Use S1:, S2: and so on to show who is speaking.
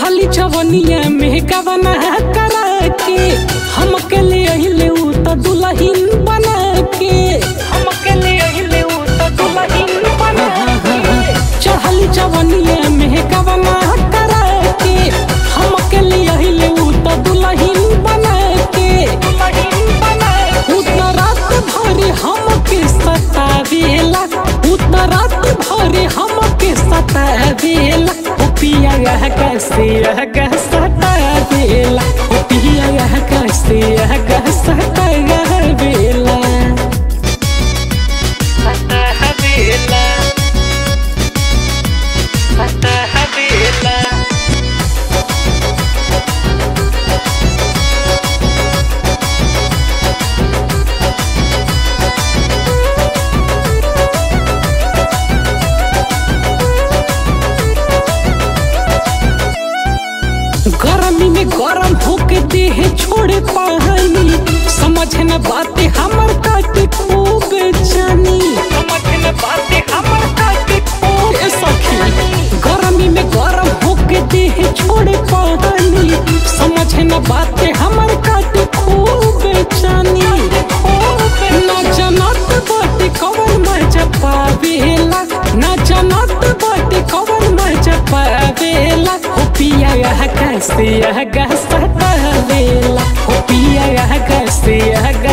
S1: चढ़ली चवनिया में गवना करा के हम के ले अहिले उ त दुल्हन बना के हम के ले अहिले उ त दुल्हन बना के चढ़ली चवनिया में गवना करा के हम के ले अहिले उ त दुल्हन बना के दुल्हन बना उ त रात भर हम के सतावेला उ त रात भर हम के सतावेला ओ पिया यह कैसे यह कैसा बेला ओ पिया यह कैसे यह कैसा बेला बेला बेला गर्मी में गरम होके देह छोड़े पानी समझ न बातें हमर काटे खूब जानी समझ न बातें हमर काटे खूब सखी गर्मी में गरम होके देह छोड़े पानी समझ न बातें हमर काटे खूब जानी ना जनत बाटे कवर मजा पावेला ना जनत बाटे कवर मजा पावेला हो पिया यह कैसे यह गसता वेला हो पिया यह कैसे यह